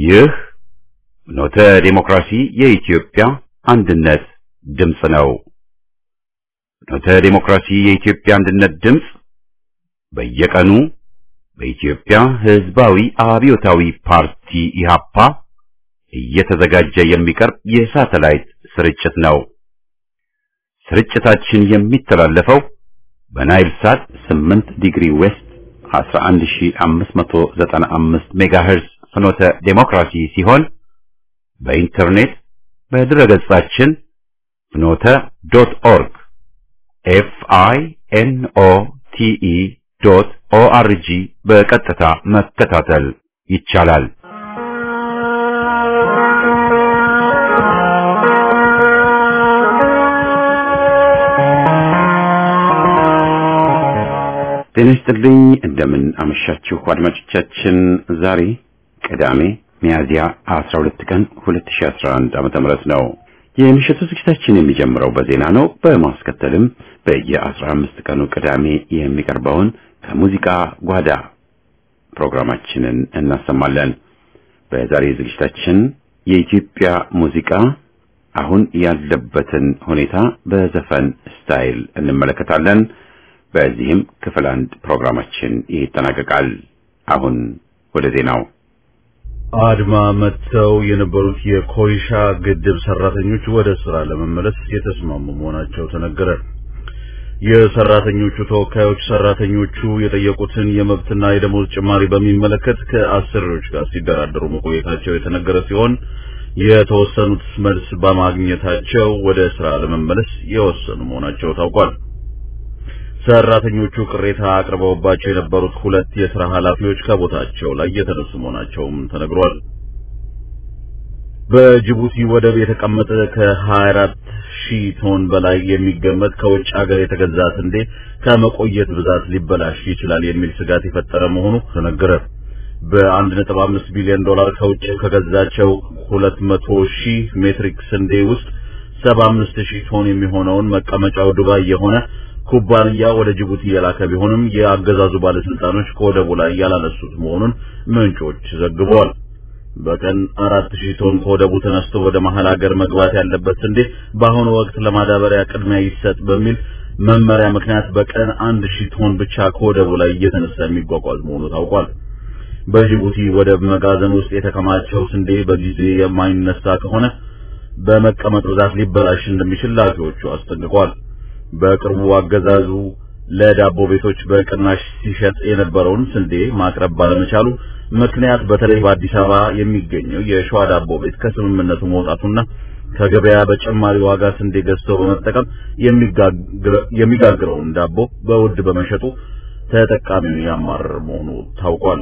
ይህ ኖተ ዴሞክራሲ የኢትዮጵያ አንድነት ድምፅ ነው። ኖተ ዴሞክራሲ የኢትዮጵያ አንድነት ድምፅ በየቀኑ በኢትዮጵያ ሕዝባዊ አብዮታዊ ፓርቲ ኢህአፓ እየተዘጋጀ የሚቀርብ የሳተላይት ስርጭት ነው። ስርጭታችን የሚተላለፈው በናይል ሳት 8 ዲግሪ ዌስት 11595 ሜጋሄርዝ ፍኖተ ዴሞክራሲ ሲሆን በኢንተርኔት በድረገጻችን ፍኖተ ዶት ኦርግ ኤፍ አይ ኤን ኦ ቲ ኢ ዶት ኦ አር ጂ በቀጥታ መከታተል ይቻላል። ጤና ይስጥልኝ። እንደምን አመሻችሁ አድማጮቻችን። ዛሬ ቅዳሜ ሚያዝያ 12 ቀን 2011 ዓመተ ምህረት ነው። የምሽቱ ዝግጅታችን የሚጀምረው በዜና ነው። በማስከተልም በየ15 ቀኑ ቅዳሜ የሚቀርበውን ከሙዚቃ ጓዳ ፕሮግራማችንን እናሰማለን። በዛሬ ዝግጅታችን የኢትዮጵያ ሙዚቃ አሁን ያለበትን ሁኔታ በዘፈን ስታይል እንመለከታለን። በዚህም ክፍል አንድ ፕሮግራማችን ይጠናቀቃል። አሁን ወደ ዜናው። አድማ መጥተው የነበሩት የኮይሻ ግድብ ሰራተኞች ወደ ስራ ለመመለስ የተስማሙ መሆናቸው ተነገረ። የሰራተኞቹ ተወካዮች ሰራተኞቹ የጠየቁትን የመብትና የደሞዝ ጭማሪ በሚመለከት ከአሰሪዎች ጋር ሲደራደሩ መቆየታቸው የተነገረ ሲሆን የተወሰኑት መልስ በማግኘታቸው ወደ ስራ ለመመለስ የወሰኑ መሆናቸው ታውቋል። ሰራተኞቹ ቅሬታ አቅርበውባቸው የነበሩት ሁለት የስራ ኃላፊዎች ከቦታቸው ላይ የተነሱ መሆናቸውም ተነግሯል። በጅቡቲ ወደብ የተቀመጠ ከ24 ሺህ ቶን በላይ የሚገመት ከውጭ ሀገር የተገዛ ስንዴ ከመቆየት ብዛት ሊበላሽ ይችላል የሚል ስጋት የፈጠረ መሆኑ ተነገረ። በ1.5 ቢሊዮን ዶላር ከውጭ ከገዛቸው 200 ሺህ ሜትሪክ ስንዴ ውስጥ 75 ሺህ ቶን የሚሆነውን መቀመጫው ዱባይ የሆነ ኩባንያ ወደ ጅቡቲ የላከ ቢሆንም የአገዛዙ ባለስልጣኖች ከወደቡ ላይ ያላነሱት መሆኑን ምንጮች ዘግበዋል። በቀን አራት ሺህ ቶን ከወደቡ ተነስቶ ወደ መሀል ሀገር መግባት ያለበት ስንዴ በአሁኑ ወቅት ለማዳበሪያ ቅድሚያ ይሰጥ በሚል መመሪያ ምክንያት በቀን አንድ ሺህ ቶን ብቻ ከወደቡ ላይ እየተነሳ የሚጓጓዝ መሆኑ ታውቋል። በጅቡቲ ወደብ መጋዘን ውስጥ የተከማቸው ስንዴ በጊዜ የማይነሳ ከሆነ በመቀመጥ ብዛት ሊበላሽ እንደሚችል ላኪዎቹ አስጠንቅቋል። በቅርቡ አገዛዙ ለዳቦ ቤቶች በቅናሽ ሲሸጥ የነበረውን ስንዴ ማቅረብ ባለመቻሉ ምክንያት በተለይ በአዲስ አበባ የሚገኘው የሸዋ ዳቦ ቤት ከስምምነቱ መውጣቱና ከገበያ በጨማሪ ዋጋ ስንዴ ገዝተው በመጠቀም የሚጋግረውን ዳቦ በውድ በመሸጡ ተጠቃሚውን ያማረር መሆኑ ታውቋል።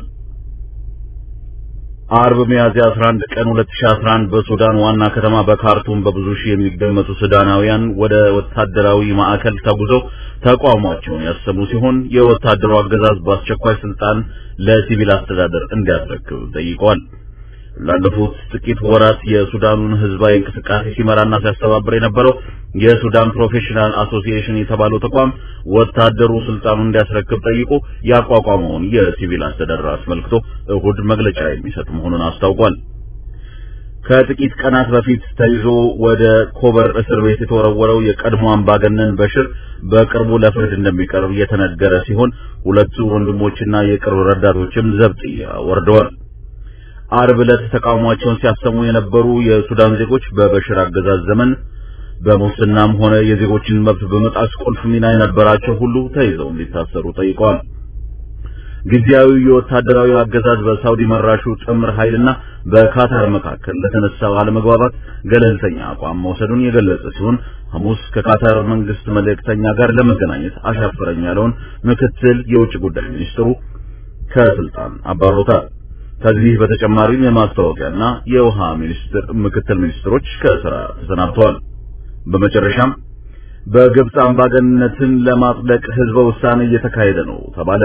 አርብ ሚያዝያ 11 ቀን 2011 በሱዳን ዋና ከተማ በካርቱም በብዙ ሺህ የሚገመቱ ሱዳናውያን ወደ ወታደራዊ ማዕከል ተጉዘው ተቃውሟቸውን ያሰሙ ሲሆን የወታደሩ አገዛዝ በአስቸኳይ ስልጣን ለሲቪል አስተዳደር እንዲያስረክብ ጠይቀዋል። ላለፉት ጥቂት ወራት የሱዳኑን ህዝባዊ እንቅስቃሴ ሲመራና ሲያስተባብር የነበረው የሱዳን ፕሮፌሽናል አሶሲኤሽን የተባለው ተቋም ወታደሩ ስልጣኑን እንዲያስረክብ ጠይቆ ያቋቋመውን የሲቪል አስተዳደር አስመልክቶ እሁድ መግለጫ የሚሰጥ መሆኑን አስታውቋል። ከጥቂት ቀናት በፊት ተይዞ ወደ ኮበር እስር ቤት የተወረወረው የቀድሞ አምባገነን በሽር በቅርቡ ለፍርድ እንደሚቀርብ የተነገረ ሲሆን ሁለቱ ወንድሞችና የቅርብ ረዳቶችም ዘብጥያ ወርደዋል። አርብ ዕለት ተቃውሟቸውን ሲያሰሙ የነበሩ የሱዳን ዜጎች በበሽር አገዛዝ ዘመን በሙስናም ሆነ የዜጎችን መብት በመጣስ ቁልፍ ሚና የነበራቸው ሁሉ ተይዘው እንዲታሰሩ ጠይቀዋል። ጊዜያዊ የወታደራዊ አገዛዝ በሳውዲ መራሹ ጥምር ኃይልና በካታር መካከል ለተነሳው አለመግባባት ገለልተኛ አቋም መውሰዱን የገለጸ ሲሆን ሐሙስ ከካታር መንግስት መልእክተኛ ጋር ለመገናኘት አሻፈረኝ ያለውን ምክትል የውጭ ጉዳይ ሚኒስትሩ ከስልጣን አባሮታል። ከዚህ በተጨማሪም የማስታወቂያና የውሃ ሚኒስትር ምክትል ሚኒስትሮች ከስራ ተሰናብተዋል። በመጨረሻም በግብጽ አምባገነንነትን ለማጽደቅ ህዝበ ውሳኔ እየተካሄደ ነው ተባለ።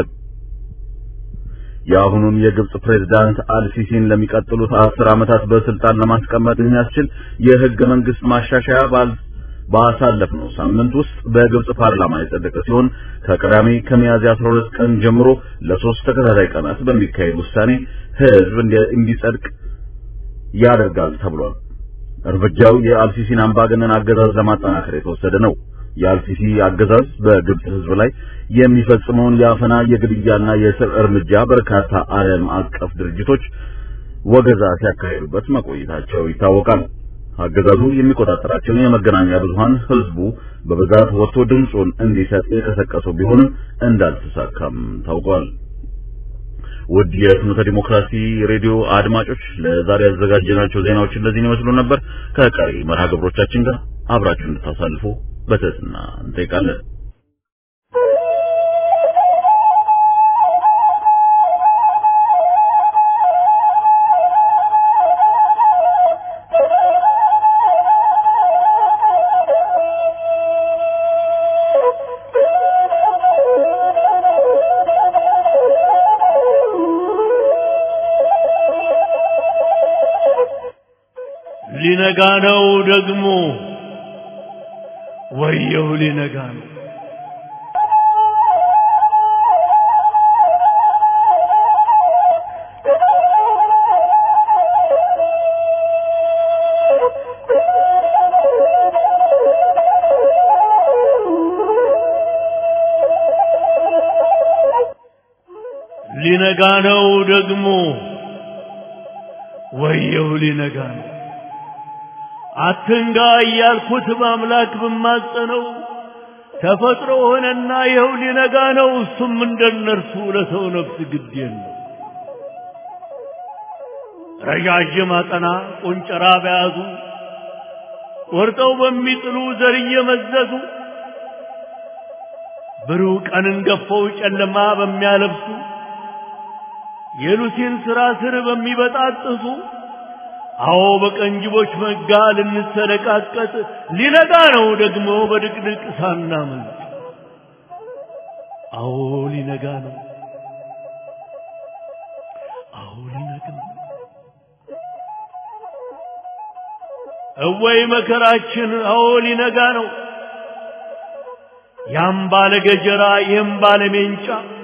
የአሁኑን የግብጽ ፕሬዝዳንት አልሲሲን ለሚቀጥሉት አስር ዓመታት በስልጣን ለማስቀመጥ የሚያስችል የህገ መንግስት ማሻሻያ ባል ባሳለፍነው ሳምንት ውስጥ በግብጽ ፓርላማ የጸደቀ ሲሆን ከቅዳሜ ከሚያዝያ 12 ቀን ጀምሮ ለሶስት ተከታታይ ቀናት በሚካሄድ ውሳኔ ህዝብ እንዲጸድቅ ያደርጋል ተብሏል። እርምጃው የአልሲሲን አምባገነን አገዛዝ ለማጠናከር የተወሰደ ነው። የአልሲሲ አገዛዝ በግብጽ ሕዝብ ላይ የሚፈጽመውን የአፈና የግድያና የእስር እርምጃ በርካታ ዓለም አቀፍ ድርጅቶች ወገዛ ሲያካሂዱበት መቆየታቸው ይታወቃል። አገዛዙ የሚቆጣጠራቸውን የመገናኛ ብዙሃን ህዝቡ በብዛት ወጥቶ ድምፁን እንዲሰጥ የቀሰቀሱ ቢሆንም እንዳልተሳካም ታውቋል። ውድ የፍኖተ ዲሞክራሲ ሬዲዮ አድማጮች ለዛሬ ያዘጋጀናቸው ዜናዎች እንደዚህ ይመስሉ ነበር። ከቀሪ መርሃ ግብሮቻችን ጋር አብራችሁ እንድታሳልፉ በትህትና እንጠይቃለን። ሊነጋ ነው ደግሞ ወየው ሊነጋ ነው። ሊነጋ ነው ደግሞ ወየው ሊነጋ ነው። አትንጋ እያልኩት በአምላክ ብማጸነው ተፈጥሮ ሆነና ይኸው ሊነጋ ነው። እሱም እንደነርሱ ለሰው ነፍስ ግድ የለው። ረዣዥም አጠና ቁንጨራ በያዙ ቆርጠው በሚጥሉ ዘር እየመዘዙ ብሩህ ቀንን ገፈው ጨለማ በሚያለብሱ የሉሲን ሥራ ስር በሚበጣጥሱ አዎ በቀንጅቦች መጋ ልንሰነቃቀጥ ሊነጋ ነው ደግሞ በድቅድቅ ሳናመልጥ። አዎ ሊነጋ ነው። አዎ ሊነጋ ነው። እወይ መከራችን! አዎ ሊነጋ ነው። ያም ባለ ገጀራ ይህም ባለ ሜንጫ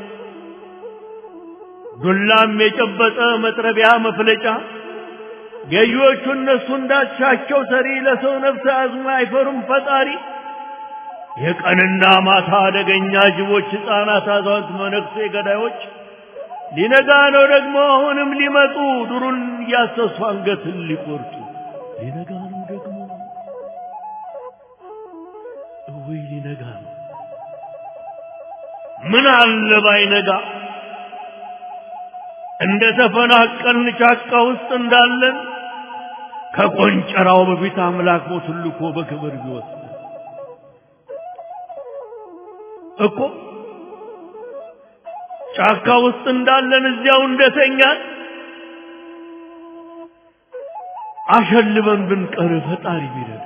ዱላም የጨበጠ መጥረቢያ መፍለጫ ገዢዎቹ እነሱ እንዳሻቸው ሰሪ ለሰው ነፍስ አዝሞ አይፈሩም ፈጣሪ። የቀንና ማታ አደገኛ ጅቦች፣ ሕፃናት፣ አዛውንት፣ መነኩሴ ገዳዮች ሊነጋ ነው ደግሞ አሁንም ሊመጡ ዱሩን እያሰሱ አንገትን ሊቆርጡ ሊነጋ ነው ደግሞ እውይ ሊነጋ ነው። ምን አለ ባይነጋ እንደ ተፈናቀልን ጫካ ውስጥ እንዳለን ከቆንጨራው በፊት አምላክ ሞቱን ልኮ በክብር ቢወስድ እኮ ጫካ ውስጥ እንዳለን እዚያው እንደተኛን አሸልበን ብንቀር ፈጣሪ ቢረዳ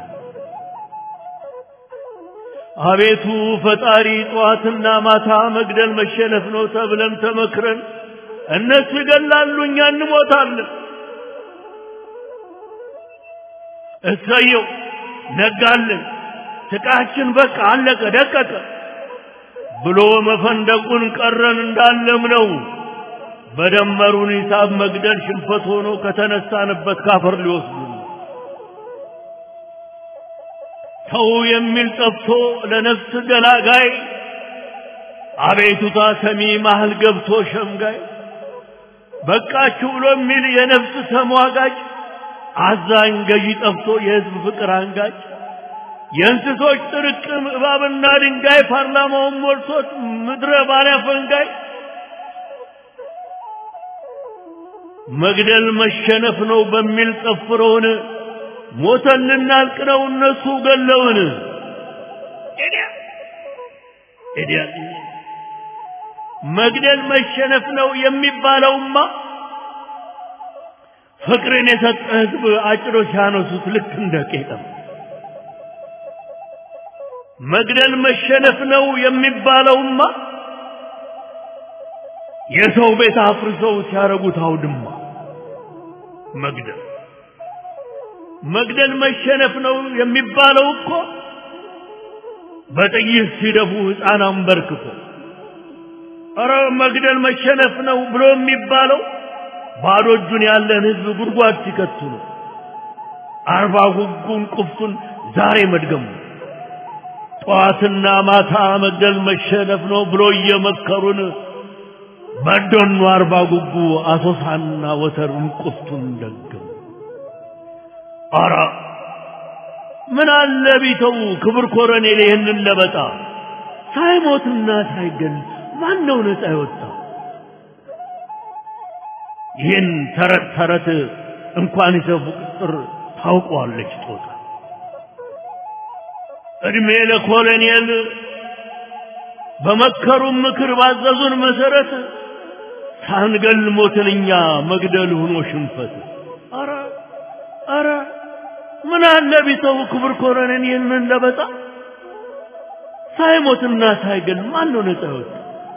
አቤቱ ፈጣሪ ጠዋትና ማታ መግደል መሸነፍ ነው ተብለን ተመክረን እነሱ ይገላሉ፣ እኛ እንሞታለን። እሰየው ነጋልን፣ ስቃችን በቃ አለቀ ደቀቀ ብሎ መፈንደቁን ቀረን እንዳለም ነው። በደመሩን ሂሳብ መግደል ሽንፈት ሆኖ ከተነሳንበት ካፈር ሊወስዱ ተው የሚል ጠፍቶ ለነፍስ ገላጋይ አቤቱታ ሰሚ ማህል ገብቶ ሸምጋይ በቃችሁ ብሎ የሚል የነፍስ ተሟጋጭ አዛኝ ገዢ ጠፍቶ የህዝብ ፍቅር አንጋጭ የእንስሶች ጥርቅም እባብና ድንጋይ ፓርላማውን ሞልቶት ምድረ ባሪያ ፈንጋይ መግደል መሸነፍ ነው በሚል ጠፍረውን ሞተን ልናልቅ ነው እነሱ ገለውን ኤዲያ መግደል መሸነፍ ነው የሚባለውማ ፍቅርን የሰጠ ህዝብ አጭሮ ሲያነሱት ልክ እንደ ቄጠም መግደል መሸነፍ ነው የሚባለውማ የሰው ቤት አፍርሰው ሲያረጉት አውድማ መግደል መግደል መሸነፍ ነው የሚባለው እኮ በጥይት ሲደፉ ሕፃን አንበርክኮ ኧረ መግደል መሸነፍ ነው ብሎ የሚባለው ባዶ እጁን ያለን ህዝብ ጉድጓድ ሲከቱ ነው። አርባ ጉጉን ቁፍቱን ዛሬ መድገሙ ጠዋትና ማታ መግደል መሸነፍ ነው ብሎ እየመከሩን በደኑ አርባ ጉጉ አሶሳና ወተሩን ቁፍቱን ደገሙ። አረ ምን አለ ቢተው ክብር ኮረኔል ይህንን ለበጣ ሳይሞትና ሳይገል ማን ነው ነፃ የወጣ? ይህን ተረት ተረት እንኳን ይሰፉ ቅጥር ታውቀዋለች ጦጣ። እድሜ ለኮሎኔል በመከሩን ምክር ባዘዙን መሰረት ሳንገል ሞትን እኛ መግደል ሆኖ ሽንፈት። አረ አረ ምን አለ ቢተው ክብር ኮሎኔል ይህንን ለበጣ ሳይሞትና ሳይገል ማን ነው ነፃ የወጣ?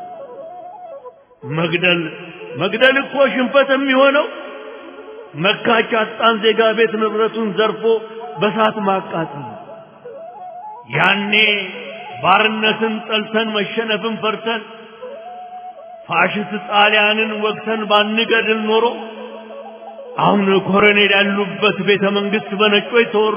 መግደል መግደል እኮ ሽንፈት የሚሆነው መካች አጣን ዜጋ ቤት ንብረቱን ዘርፎ በሳት ማቃጠል። ያኔ ባርነትን ጠልተን መሸነፍን ፈርተን ፋሽስት ጣሊያንን ወግተን ባንገድል ኖሮ አሁን ኮሎኔል ያሉበት ቤተ መንግስት በነጮች ተወሮ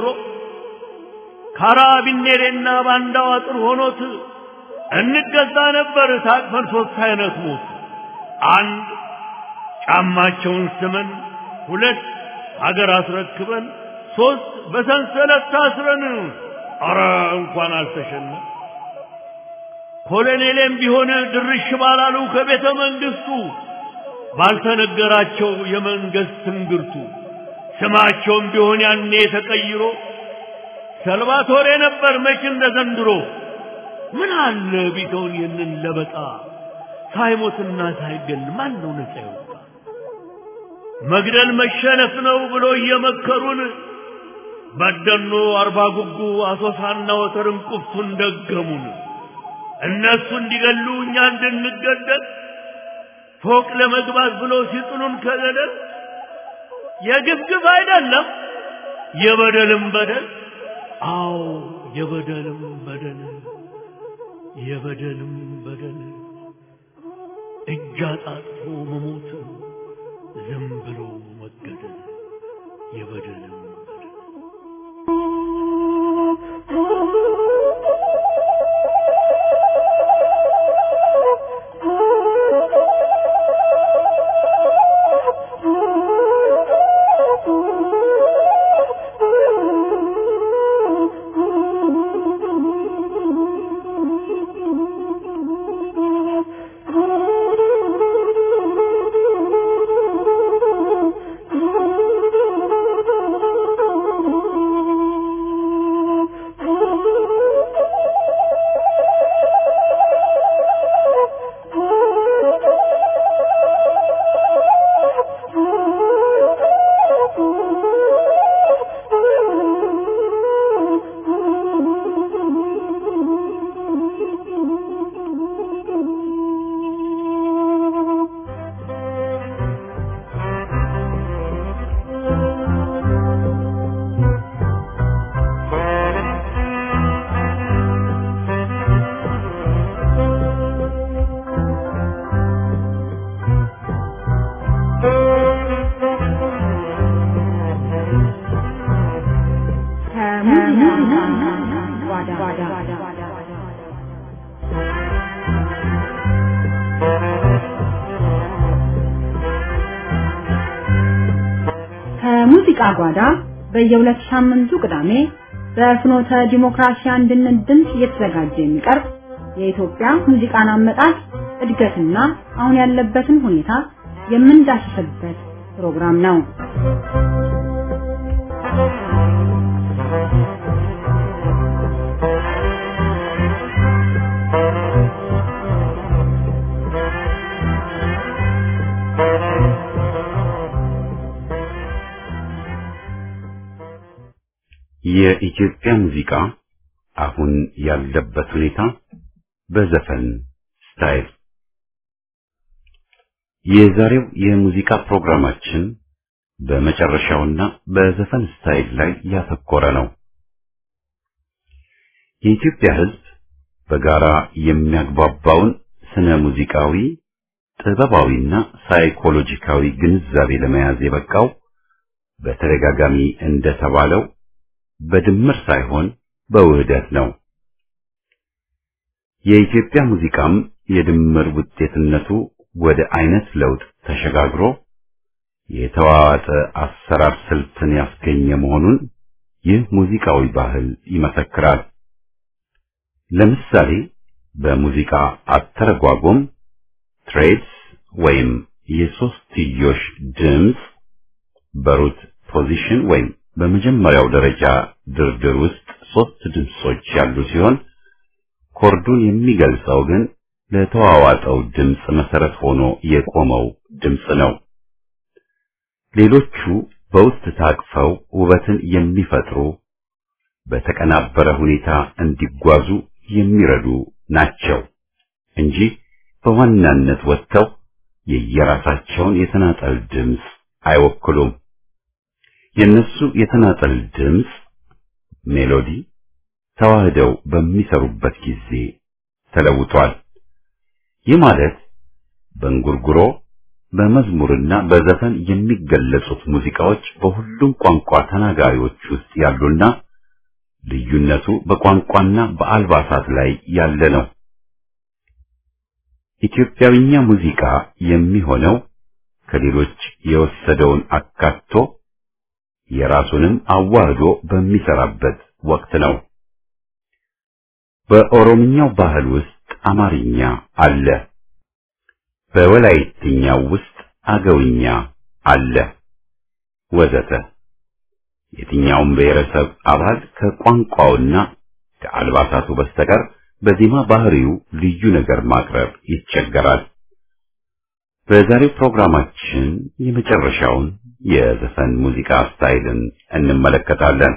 ካራቢኔሬና ባንዳው አጥር ሆኖት እንገዛ ነበር ታቅፈን ሶስት አይነት ሞት አንድ ጫማቸውን ስመን ሁለት ሀገር አስረክበን ሶስት በሰንሰለት ታስረን አረ እንኳን አልተሸነ ኮሎኔሌም ቢሆን ድርሽ ባላሉ ከቤተ መንግስቱ ባልተነገራቸው የመንግስት ትንግርቱ ስማቸውም ቢሆን ያኔ ተቀይሮ ሰልቫቶሬ ነበር መች እንደ ዘንድሮ ምን አለ ቢተውን ይህንን ለበጣ ሳይሞትና ሳይገል ማን ነው ነፃ ይወጣ? መግደል መሸነፍ ነው ብሎ እየመከሩን በደኖ አርባ ጉጉ አሶሳና ወተርን ቁፍቱን ደገሙን። እነሱ እንዲገሉ እኛ እንድንገደል ፎቅ ለመግባት ብሎ ሲጥሉን ከገደል የግፍግፍ አይደለም የበደልም በደል አዎ የበደልም በደል የበደልም በደል እጅ አጣጥፎ መሞት ዝም ብሎ መገደል የበደልም በደል ከሙዚቃ ጓዳ በየሁለት ሳምንቱ ቅዳሜ በፍኖተ ዲሞክራሲ አንድነት ድምፅ እየተዘጋጀ የሚቀርብ የኢትዮጵያ ሙዚቃን አመጣጥ እድገትና አሁን ያለበትን ሁኔታ የምንዳስስበት ፕሮግራም ነው። የኢትዮጵያ ሙዚቃ አሁን ያለበት ሁኔታ በዘፈን ስታይል የዛሬው የሙዚቃ ፕሮግራማችን በመጨረሻውና በዘፈን ስታይል ላይ ያተኮረ ነው። የኢትዮጵያ ሕዝብ በጋራ የሚያግባባውን ስነ ሙዚቃዊ፣ ጥበባዊና ሳይኮሎጂካዊ ግንዛቤ ለመያዝ የበቃው በተደጋጋሚ እንደተባለው በድምር ሳይሆን በውህደት ነው። የኢትዮጵያ ሙዚቃም የድምር ውጤትነቱ ወደ አይነት ለውጥ ተሸጋግሮ የተዋዋጠ አሰራር ስልትን ያስገኘ መሆኑን ይህ ሙዚቃዊ ባህል ይመሰክራል። ለምሳሌ በሙዚቃ አተረጓጎም ትሬድስ ወይም የሶስትዮሽ ድምፅ በሩት ፖዚሽን ወይም በመጀመሪያው ደረጃ ድርድር ውስጥ ሶስት ድምጾች ያሉ ሲሆን ኮርዱን የሚገልጸው ግን ለተዋዋጠው ድምፅ መሰረት ሆኖ የቆመው ድምፅ ነው። ሌሎቹ በውስጥ ታቅፈው ውበትን የሚፈጥሩ በተቀናበረ ሁኔታ እንዲጓዙ የሚረዱ ናቸው እንጂ በዋናነት ወጥተው የየራሳቸውን የተናጠል ድምፅ አይወክሉም። የነሱ የተናጠል ድምፅ ሜሎዲ ተዋህደው በሚሰሩበት ጊዜ ተለውጧል። ይህ ማለት በእንጉርጉሮ በመዝሙርና በዘፈን የሚገለጹት ሙዚቃዎች በሁሉም ቋንቋ ተናጋሪዎች ውስጥ ያሉና ልዩነቱ በቋንቋና በአልባሳት ላይ ያለ ነው። ኢትዮጵያዊኛ ሙዚቃ የሚሆነው ከሌሎች የወሰደውን አካቶ የራሱንም አዋህዶ በሚሰራበት ወቅት ነው። በኦሮምኛው ባህል ውስጥ አማርኛ አለ። በወላይትኛው ውስጥ አገውኛ አለ ወዘተ። የትኛውም ብሔረሰብ አባል ከቋንቋውና ከአልባሳቱ በስተቀር በዜማ ባህሪው ልዩ ነገር ማቅረብ ይቸገራል። በዛሬው ፕሮግራማችን የመጨረሻውን የዘፈን ሙዚቃ ስታይልን እንመለከታለን።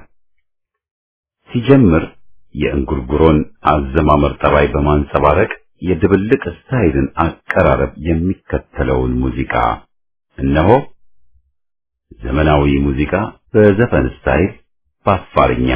ሲጀምር የእንጉርጉሮን አዘማመር ጠባይ በማንጸባረቅ የድብልቅ ስታይልን አቀራረብ የሚከተለውን ሙዚቃ እነሆ። ዘመናዊ ሙዚቃ በዘፈን ስታይል በአፋርኛ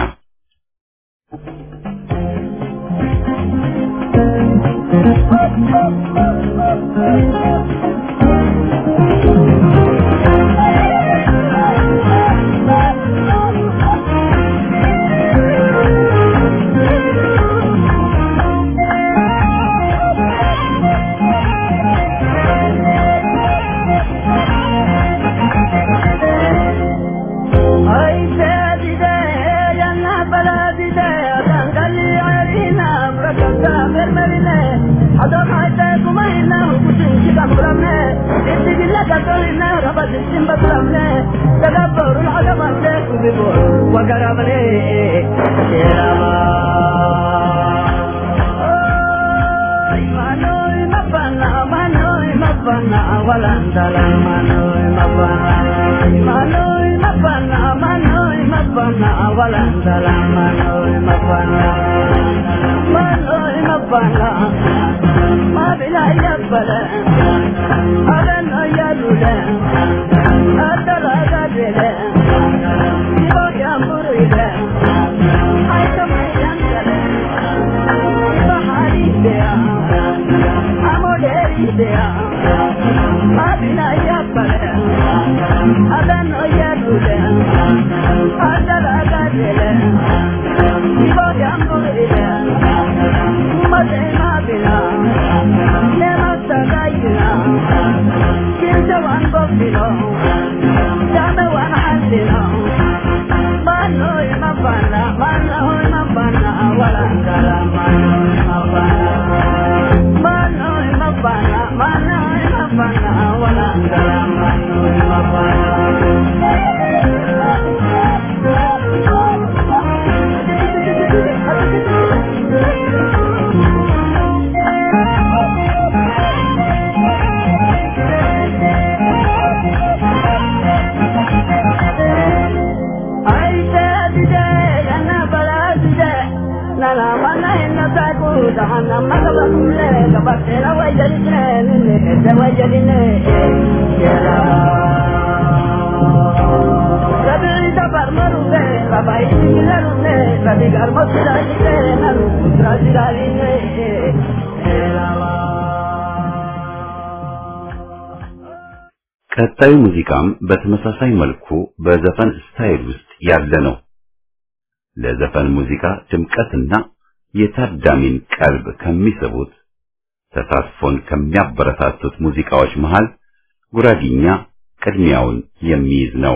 ቀጣዩ ሙዚቃም በተመሳሳይ መልኩ በዘፈን ስታይል ውስጥ ያለ ነው። ለዘፈን ሙዚቃ ድምቀትና የታዳሚን ቀልብ ከሚስቡት ተሳትፎን ከሚያበረታቱት ሙዚቃዎች መሃል ጉራጊኛ ቅድሚያውን የሚይዝ ነው።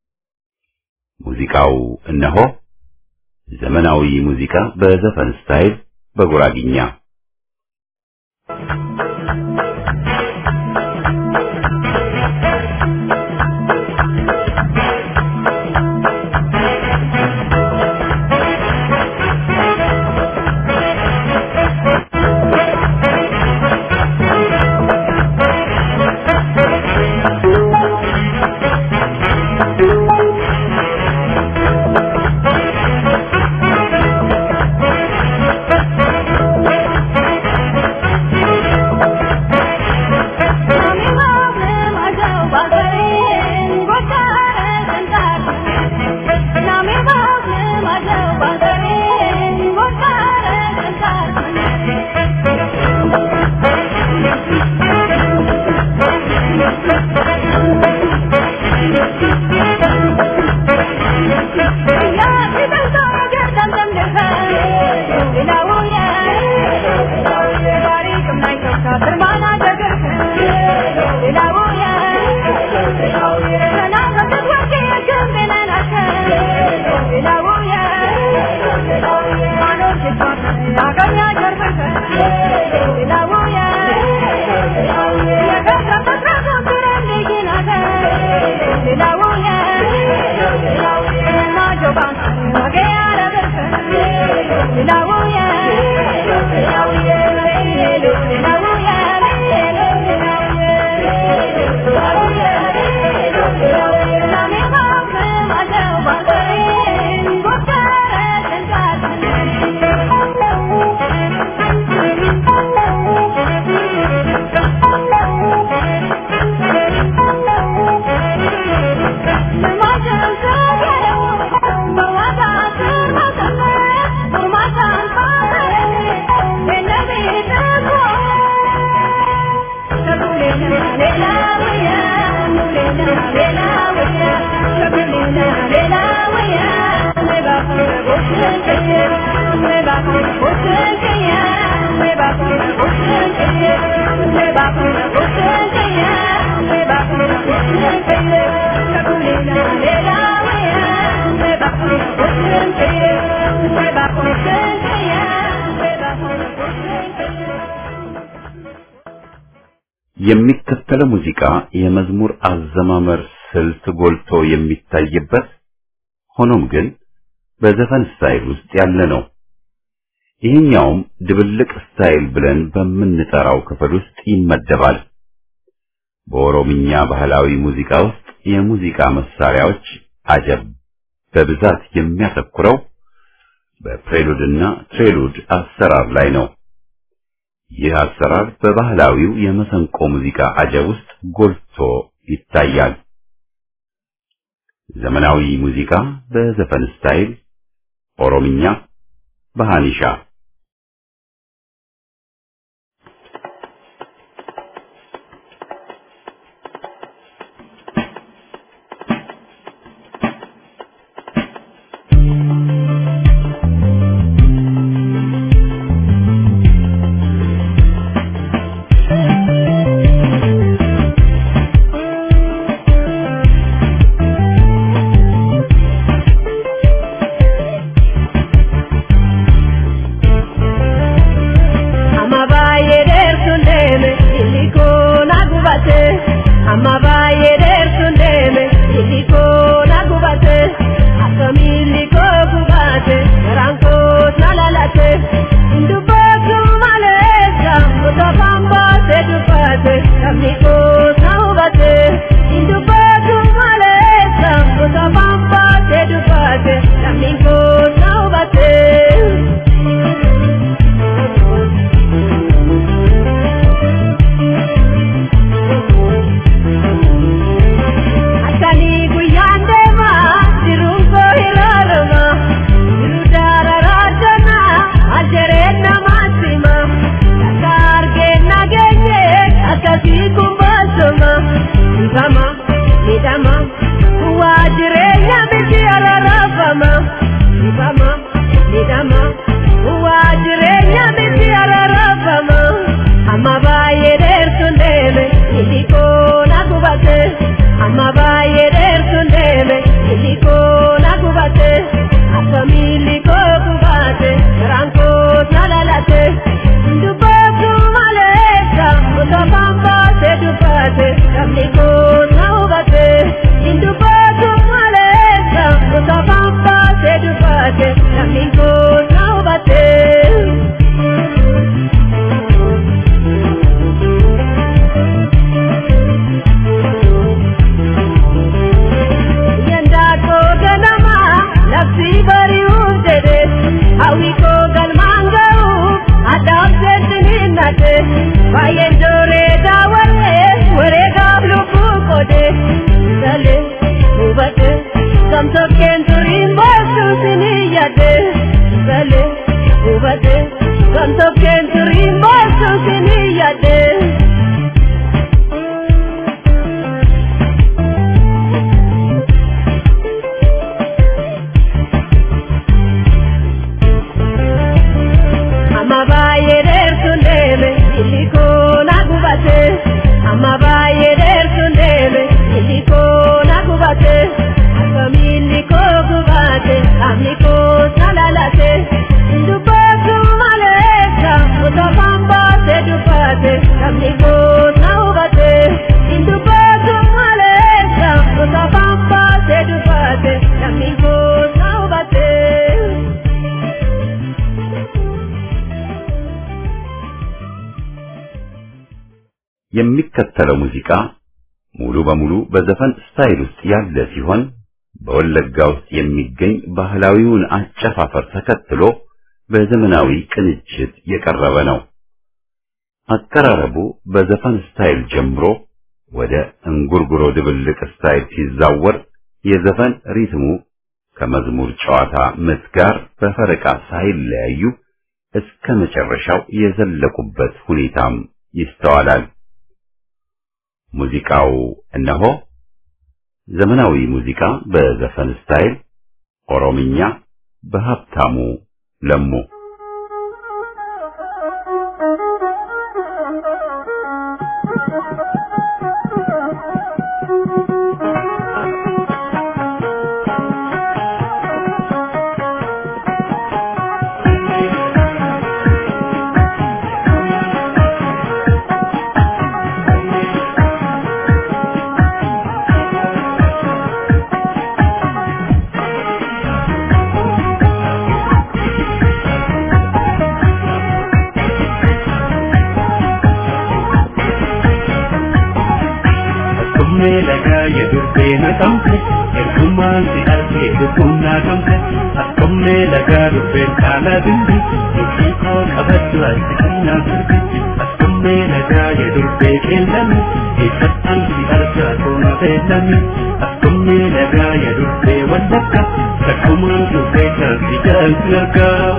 ሙዚቃው እነሆ ዘመናዊ ሙዚቃ በዘፈን ስታይል በጉራጊኛ የሚከተለው ሙዚቃ የመዝሙር አዘማመር ስልት ጎልቶ የሚታይበት ሆኖም ግን በዘፈን ስታይል ውስጥ ያለ ነው። ይህኛውም ድብልቅ ስታይል ብለን በምንጠራው ክፍል ውስጥ ይመደባል። በኦሮምኛ ባህላዊ ሙዚቃ ውስጥ የሙዚቃ መሳሪያዎች አጀብ በብዛት የሚያተኩረው በፕሬሉድና ትሬሉድ አሰራር ላይ ነው። ይህ አሰራር በባህላዊው የመሰንቆ ሙዚቃ አጀብ ውስጥ ጎልቶ ይታያል። ዘመናዊ ሙዚቃ በዘፈን ስታይል ኦሮምኛ በሃኒሻ midhama waa jireenya miti ararafama dhibama midhama waa jireenya miti ararafama amma baay'ee dheertuun deeme ilikoo na gubate amma baay'ee dheertuun deeme ilikoo na gubate akkamiin ilikoo gubate garaan koos na lalate dubbatu maleessa osoo bambaase dubbate sabni koos na hubate dubbatu maleessa osoo bambaase dubbate sabni koos na hubate. Yandaako ganama labsi bari'uuf jedhe hawwi koo galmaan ga'uuf addaaf jettiniin nate baay'een jooree daawwalee wareegaaf lubbuu qoode sale hubate gamtokkeen turiin boosuu sinii yaade sale hubate gamtokkeen turiin boosuu sinii yaade. amma baay'ee dheertuun deeme ilikoo na gubate amma baay'ee dheertuun deeme ilikoo na gubate akkamiin ilikoo gubate qaamni koos na lalate dubbatu maleessa osoo bambaase dubbate qaamni koos na hubate dubbatu maleessa osoo bambaase dubbate qaamni koos na hubate. የሚከተለው ሙዚቃ ሙሉ በሙሉ በዘፈን ስታይል ውስጥ ያለ ሲሆን በወለጋ ውስጥ የሚገኝ ባህላዊውን አጨፋፈር ተከትሎ በዘመናዊ ቅንጅት የቀረበ ነው። አቀራረቡ በዘፈን ስታይል ጀምሮ ወደ እንጉርጉሮ ድብልቅ ስታይል ሲዛወር የዘፈን ሪትሙ ከመዝሙር ጨዋታ ምት ጋር በፈረቃ ሳይለያዩ እስከ መጨረሻው የዘለቁበት ሁኔታም ይስተዋላል። ሙዚቃው እነሆ ዘመናዊ ሙዚቃ በዘፈን ስታይል ኦሮምኛ በሀብታሙ ለሙ Akkuma lagaa yedurbee naqamte ergumaan si argee lubbuun naqamte akkuma lagaa durbeen kaala dindi hojii koo qabaddu argi kennaa sirbi akkuma lagaa yedurbee qeellame eessattaan si argaa toona beellame akkuma lagaa yedurbee wallakka takkumaan durbee taasii jaalti argaa.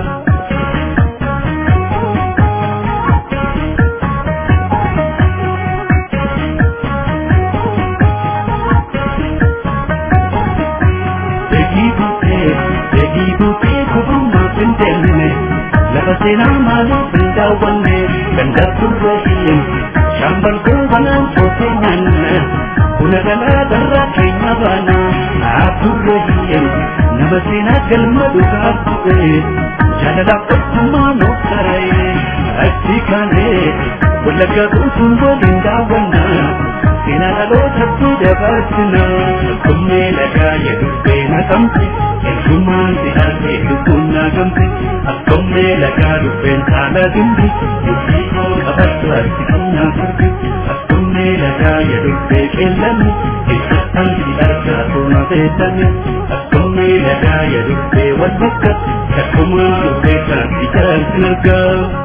Beekii buutee beekii buutee kubummaa hin deemne lafa seenaa maaliif hin daawwanne ganda turre hin shaambal goobanaan soofee nyaanne buna galaa darraa keenya baana turre hin nama seenaa galma dhugaa bu'e jaalalaaf tokkummaa nuuf taree achi kaanee wallaggaa guutuun waliin daawwannaa seenaa dhalootatti dabarsina kummee lagaa yedurbee naqamte ergumaan si argee lubbuun naqamte akkummee lagaa dubbeen saala dindi murtii koo qabaddu arsi kennaa sirbi akkummee lagaa yedurbee qeellame eessattaan si argaa toona beellame akkummee lagaa yedurbee wal bakka takkumaan dubbee taasii jaalti argaa.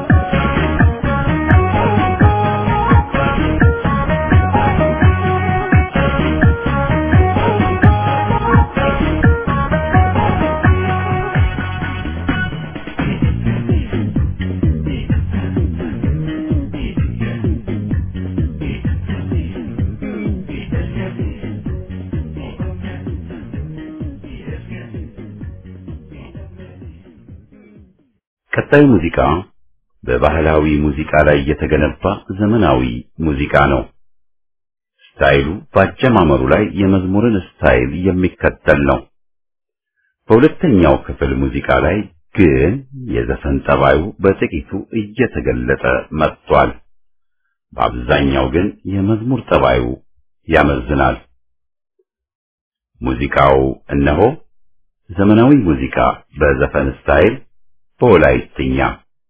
ቀጣዩ ሙዚቃ በባህላዊ ሙዚቃ ላይ የተገነባ ዘመናዊ ሙዚቃ ነው። ስታይሉ በአጀማመሩ ላይ የመዝሙርን ስታይል የሚከተል ነው። በሁለተኛው ክፍል ሙዚቃ ላይ ግን የዘፈን ጠባዩ በጥቂቱ እየተገለጠ መጥቷል። በአብዛኛው ግን የመዝሙር ጠባዩ ያመዝናል። ሙዚቃው እነሆ ዘመናዊ ሙዚቃ በዘፈን ስታይል በወላይትኛ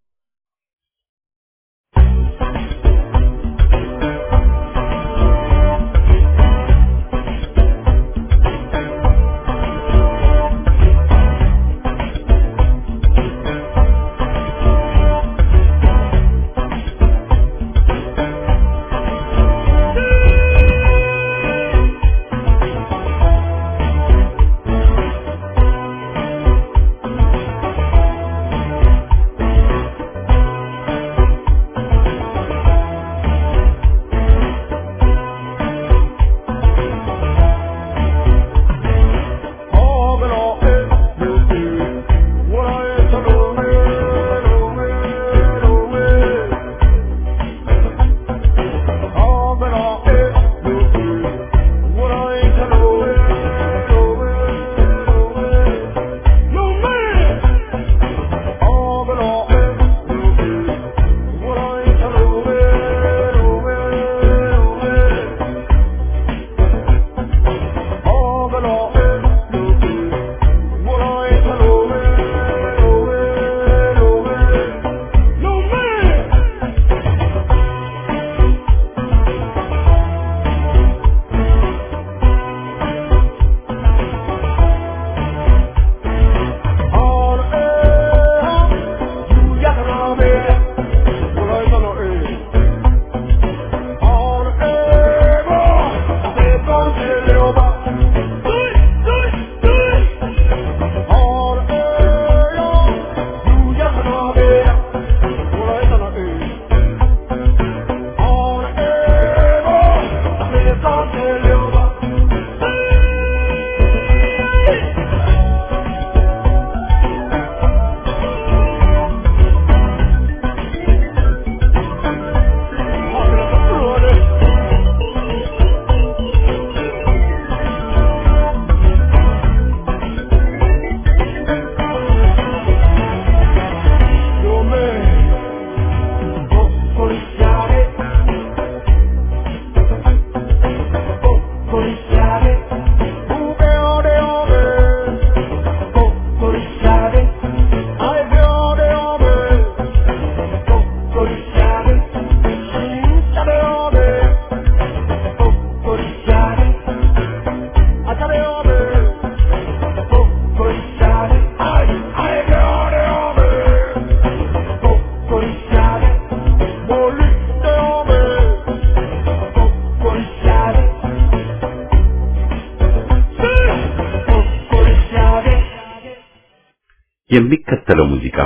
የሚከተለው ሙዚቃ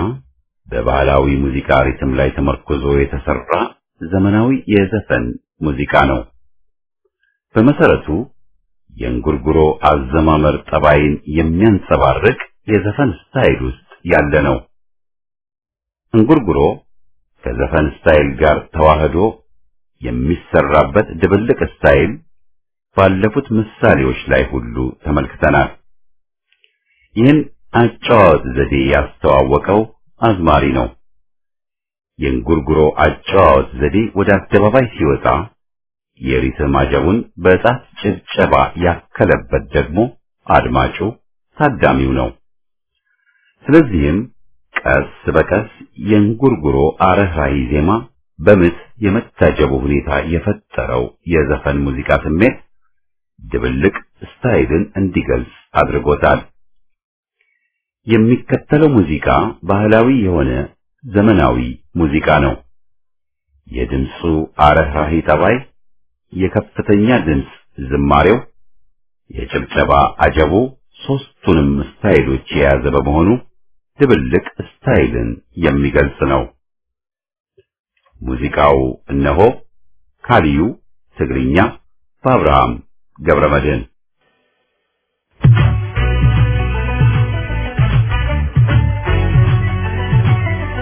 በባህላዊ ሙዚቃ ሪትም ላይ ተመርኮዞ የተሰራ ዘመናዊ የዘፈን ሙዚቃ ነው። በመሰረቱ የእንጉርጉሮ አዘማመር ጠባይን የሚያንጸባርቅ የዘፈን ስታይል ውስጥ ያለ ነው። እንጉርጉሮ ከዘፈን ስታይል ጋር ተዋህዶ የሚሰራበት ድብልቅ ስታይል ባለፉት ምሳሌዎች ላይ ሁሉ ተመልክተናል። ይህን አጨዋወት ዘዴ ያስተዋወቀው አዝማሪ ነው። የእንጉርጉሮ አጨዋወት ዘዴ ወደ አደባባይ ሲወጣ የሪትም አጀቡን በጣት ጭብጨባ ያከለበት ደግሞ አድማጩ ታዳሚው ነው። ስለዚህም ቀስ በቀስ የእንጉርጉሮ አረህራሂ ዜማ በምት የመታጀቡ ሁኔታ የፈጠረው የዘፈን ሙዚቃ ስሜት ድብልቅ ስታይልን እንዲገልጽ አድርጎታል። የሚከተለው ሙዚቃ ባህላዊ የሆነ ዘመናዊ ሙዚቃ ነው። የድምፁ አረህራሂ ጠባይ፣ የከፍተኛ ድምፅ ዝማሬው፣ የጭብጨባ አጀቡ ሦስቱንም ስታይሎች የያዘ በመሆኑ ድብልቅ ስታይልን የሚገልጽ ነው። ሙዚቃው እነሆ ካሊዩ ትግርኛ በአብርሃም ገብረመድህን ♪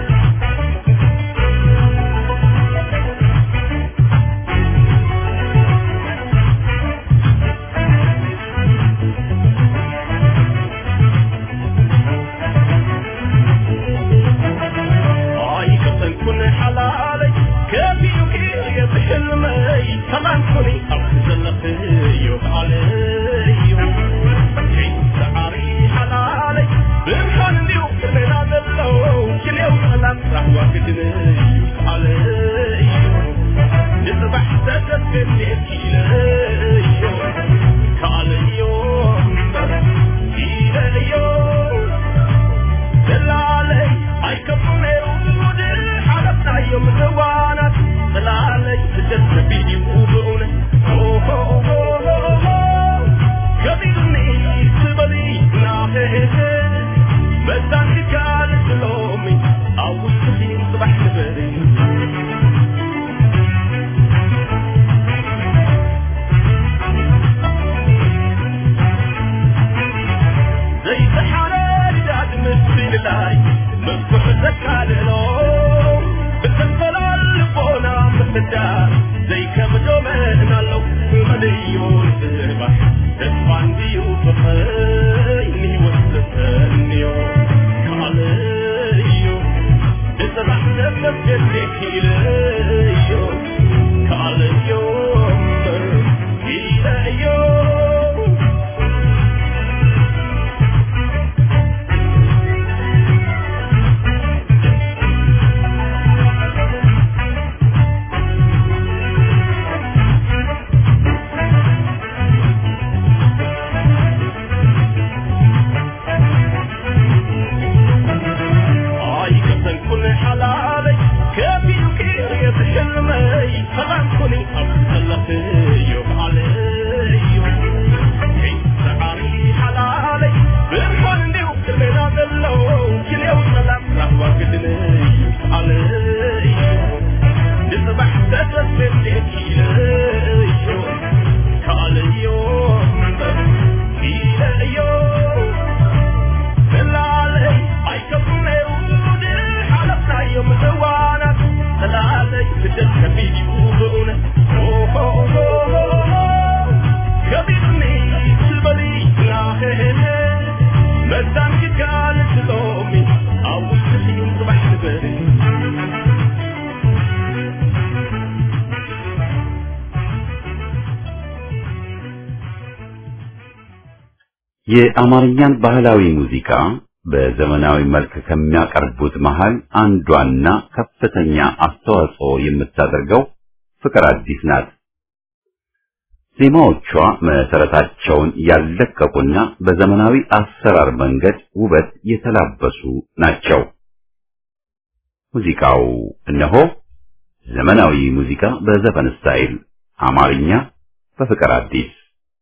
የአማርኛን ባህላዊ ሙዚቃ በዘመናዊ መልክ ከሚያቀርቡት መሃል አንዷና ከፍተኛ አስተዋጽኦ የምታደርገው ፍቅር አዲስ ናት። ዜማዎቿ መሰረታቸውን ያለቀቁና በዘመናዊ አሰራር መንገድ ውበት የተላበሱ ናቸው። ሙዚቃው እነሆ ዘመናዊ ሙዚቃ በዘፈን ስታይል አማርኛ በፍቅር አዲስ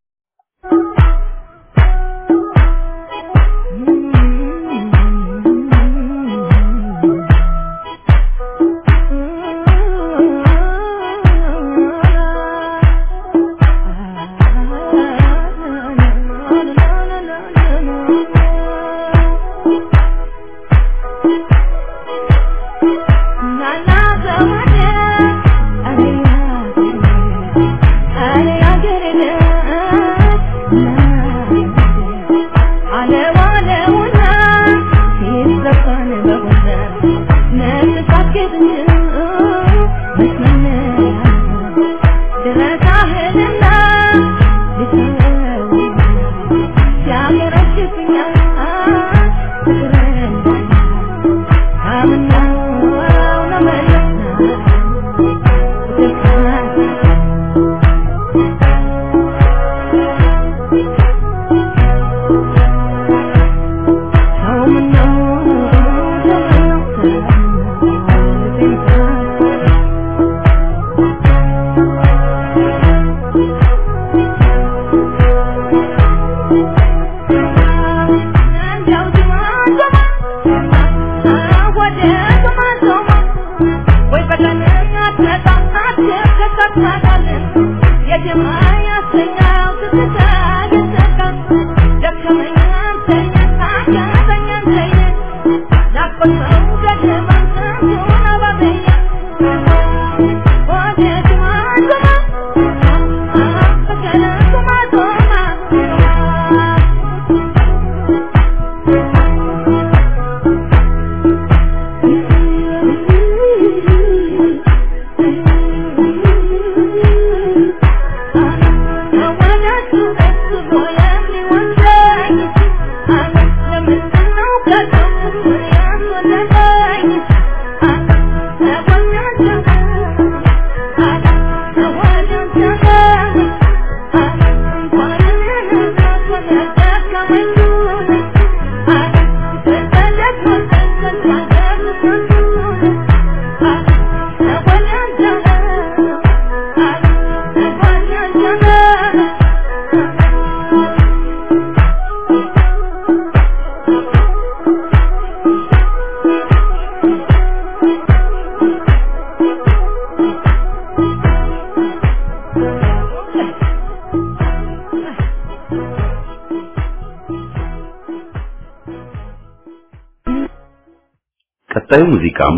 ቀጣዩ ሙዚቃም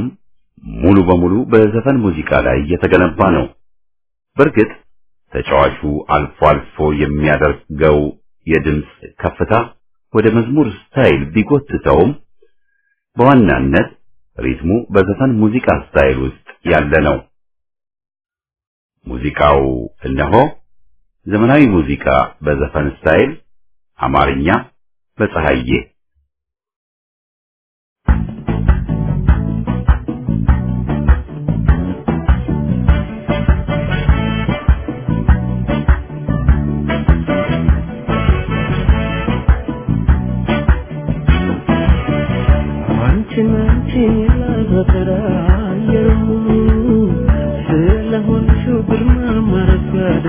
ሙሉ በሙሉ በዘፈን ሙዚቃ ላይ የተገነባ ነው። በእርግጥ ተጫዋቹ አልፎ አልፎ የሚያደርገው የድምፅ ከፍታ ወደ መዝሙር ስታይል ቢጎትተውም በዋናነት ሪትሙ በዘፈን ሙዚቃ ስታይል ውስጥ ያለ ነው። ሙዚቃው እነሆ ዘመናዊ ሙዚቃ በዘፈን ስታይል አማርኛ በፀሐዬ አንቺን አንቺን ላተራየሩ ስለሆንሽው ግርማ ማረጋደ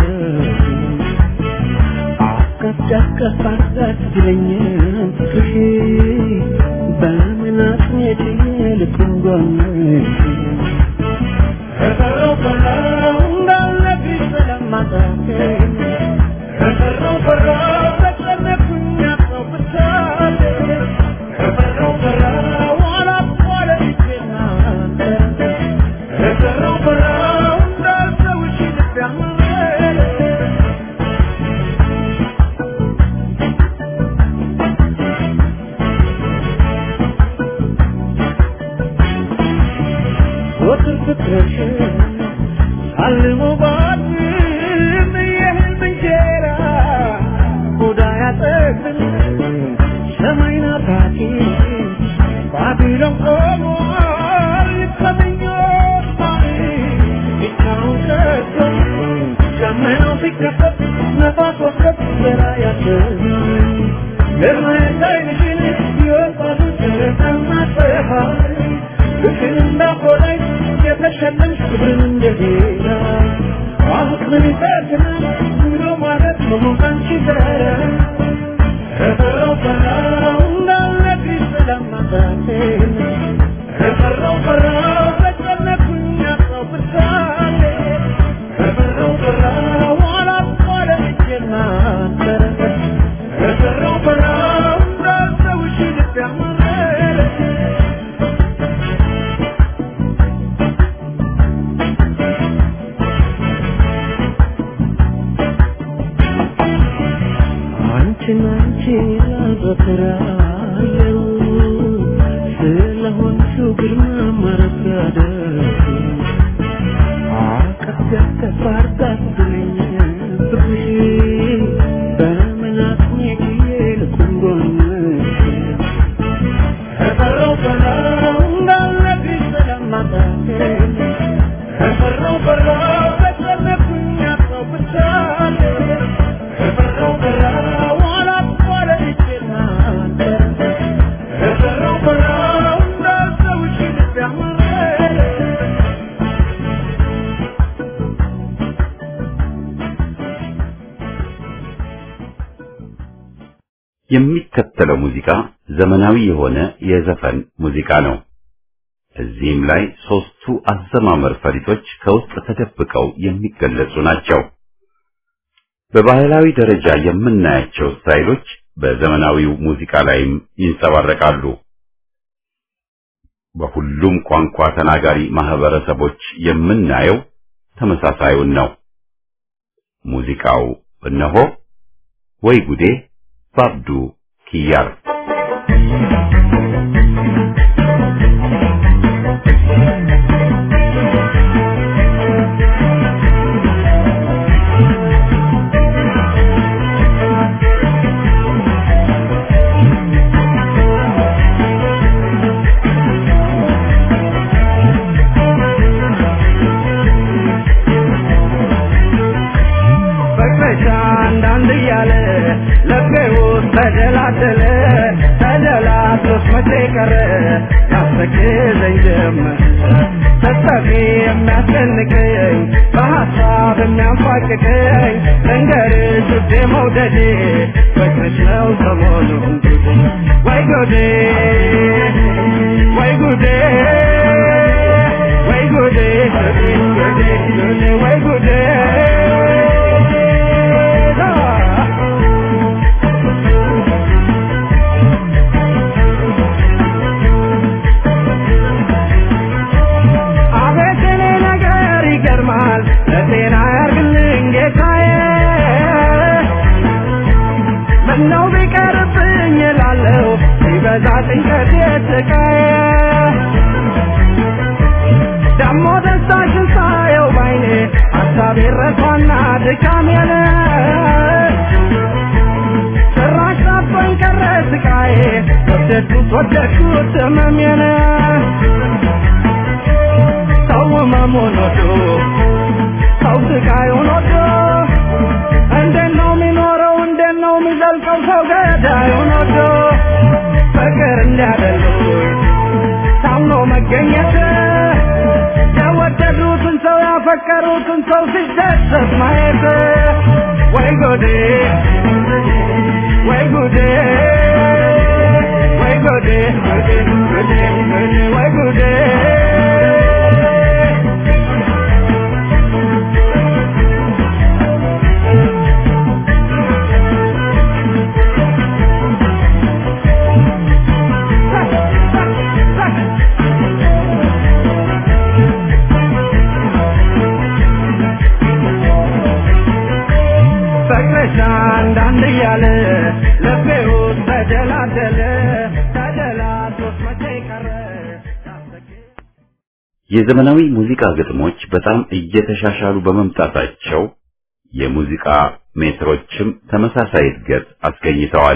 አቀፍ ጫቀፍ አጋት ብለኛል ፍቅርሽ በምን አጥሜት ልኩን ጎንሽ ከቀረው ቀረው እንዳለብሽ ስለማጣኝ ከቀረው ቀረው ተጨነኩኝ አጣው ብቻዬ ከቀረው ቀረው አላቋረጥኩና ከቀረው ቀረው እንዳልተውሽ ልቤ አመነ ወትር ፍቅርሽ አልሞ ባድም የህልም እንጀራ ሆዳ ያጠግብን ስራ ያሰኝ ለማየት አይንሽን የወጣቶች ተማጸፋይ ፍቅር እንዳቆላይ የተሸለምሽ ክብርን እንደጌታ አሁን ይጠቅናል ብሎ ማለት መሞቃንቺ ጋር ከፈራው ፈራው እንዳልነግርሽ ስለማታቴን ከፈራው ፈራው ተጨነኩኝ አጣው ብሳሌ ከፈራው ፈራው አላቋለ እጄና አንተ ከፈራው ፈራው እንዳልተውሽ ልብ ያመረ አንቺን አንቺን ላዘክራለሁ ስለሆንሽው ግርማ ማረጋደስ አቀፍ ያቀፍ አርጋትልኝ ብሽ በምን አቅሜ ጊዜ ልቁንጎንሽ ከፈራው ፈራው እንዳልነግርሽ ስለማጣቴን ከፈራው ፈራው ተጨነኩኝ አጣው ብቻዬን ከፈራው ፈራው አላቋረጥኩና ከፈራው ፈራው እንዳልተውሽ ልብ ያመረ የሚከተለው ሙዚቃ ዘመናዊ የሆነ የዘፈን ሙዚቃ ነው። እዚህም ላይ ሶስቱ አዘማመር ፈሊጦች ከውስጥ ተደብቀው የሚገለጹ ናቸው። በባህላዊ ደረጃ የምናያቸው ስታይሎች በዘመናዊው ሙዚቃ ላይም ይንጸባረቃሉ። በሁሉም ቋንቋ ተናጋሪ ማህበረሰቦች የምናየው ተመሳሳዩን ነው። ሙዚቃው እነሆ ወይ ጉዴ ባብዱ ኪያር ፍቅርሽ አንዳንድ እያለ ልቤ ውስጥ ተደላደለ ተደላድሎስ መቼ ቀረ ያስተክዘኝ ጀመር ስትጠፊ የሚያስጨንቀኝ በሀሳብ የሚያንፋቅቀኝ ልንገርሽ ውዴ መውደዴ ፍቅርሽ ነው ሰሞኑን ጉዴ ወይ ጉዴ ወይ ጉዴ ወይ ጉዴ ጉዴ ጉዴ ጉዴ ወይ ጉዴ አቤት የኔ ነገር ይገርማል ለጤና ያርግልኝ ጌታዬ ምነው ቢቀርብኝ እላለሁ ሲበዛ ጭንቀት የስቃዬ ደሞ ደስታሽን ሳየው ባይኔ ሀሳቤ ረሳና ድካሜን ጭራሽ ጠቦኝ ቀረ ስቃዬ ወደድኩት ወደድኩት ህመሜን ሰው ህመሙን ወዶ ሰው ስቃዩን ወዶ እንዴት ነው የሚኖረው እንዴት ነው የሚዘልቀው ሰው ገዳዩን ወዶ ፍቅር እንዲያደሉኝ ታምኖ መገኘት የወደዱትን ሰው ያፈቀሩትን ሰው ሲደሰት ማየት ወይ ጎዴ ወይ ጉዴ ወይ ጉዴ ጉዴ ጉዴ ጉዴ ወይ ጉዴ ፍቅርሽ አንዳንድ እያለ ልቤ ውስጥ ተደላደለ ተደላድሎስ መቼ ቀረ የዘመናዊ ሙዚቃ ግጥሞች በጣም እየተሻሻሉ በመምጣታቸው የሙዚቃ ሜትሮችም ተመሳሳይ እድገት አስገኝተዋል።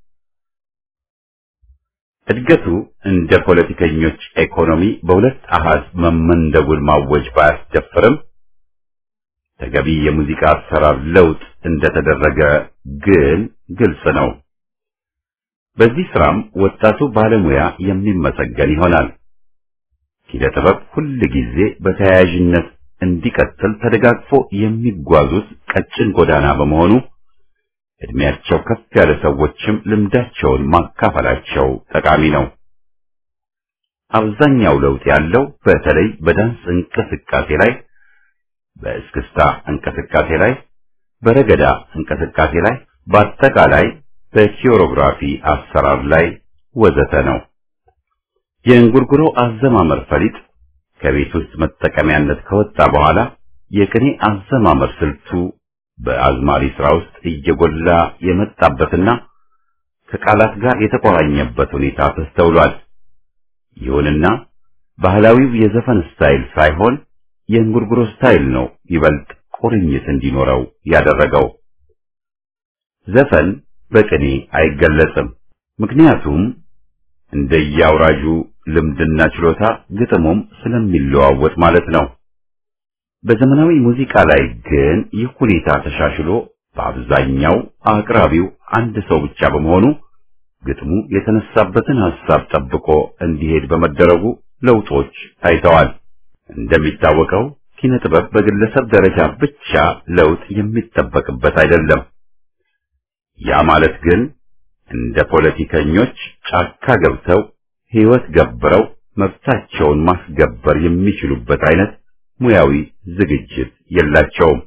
እድገቱ እንደ ፖለቲከኞች ኢኮኖሚ በሁለት አሃዝ መመንደጉን ማወጅ ባያስደፍርም ተገቢ የሙዚቃ አሰራር ለውጥ እንደተደረገ ግን ግልጽ ነው። በዚህ ስራም ወጣቱ ባለሙያ የሚመሰገን ይሆናል። ኪነ ጥበብ ሁል ጊዜ በተያያዥነት እንዲቀጥል ተደጋግፎ የሚጓዙት ቀጭን ጎዳና በመሆኑ እድሜያቸው ከፍ ያለ ሰዎችም ልምዳቸውን ማካፈላቸው ጠቃሚ ነው። አብዛኛው ለውጥ ያለው በተለይ በዳንስ እንቅስቃሴ ላይ፣ በእስክስታ እንቅስቃሴ ላይ፣ በረገዳ እንቅስቃሴ ላይ፣ በአጠቃላይ በኪዮሮግራፊ አሰራር ላይ ወዘተ ነው። የእንጉርጉሮ አዘማመር ፈሊጥ ከቤት ውስጥ መጠቀሚያነት ከወጣ በኋላ የቅኔ አዘማመር ስልቱ በአዝማሪ ስራ ውስጥ እየጎላ የመጣበትና ከቃላት ጋር የተቆራኘበት ሁኔታ ተስተውሏል። ይሁንና ባህላዊው የዘፈን ስታይል ሳይሆን የእንጉርጉሮ ስታይል ነው ይበልጥ ቁርኝት እንዲኖረው ያደረገው። ዘፈን በቅኔ አይገለጽም። ምክንያቱም እንደየአውራጁ ልምድና ችሎታ ግጥሙም ስለሚለዋወጥ ማለት ነው። በዘመናዊ ሙዚቃ ላይ ግን ይህ ሁኔታ ተሻሽሎ በአብዛኛው አቅራቢው አንድ ሰው ብቻ በመሆኑ ግጥሙ የተነሳበትን ሐሳብ ጠብቆ እንዲሄድ በመደረጉ ለውጦች ታይተዋል። እንደሚታወቀው ኪነ ጥበብ በግለሰብ ደረጃ ብቻ ለውጥ የሚጠበቅበት አይደለም። ያ ማለት ግን እንደ ፖለቲከኞች ጫካ ገብተው ሕይወት ገብረው መብታቸውን ማስገበር የሚችሉበት አይነት ሙያዊ ዝግጅት የላቸውም።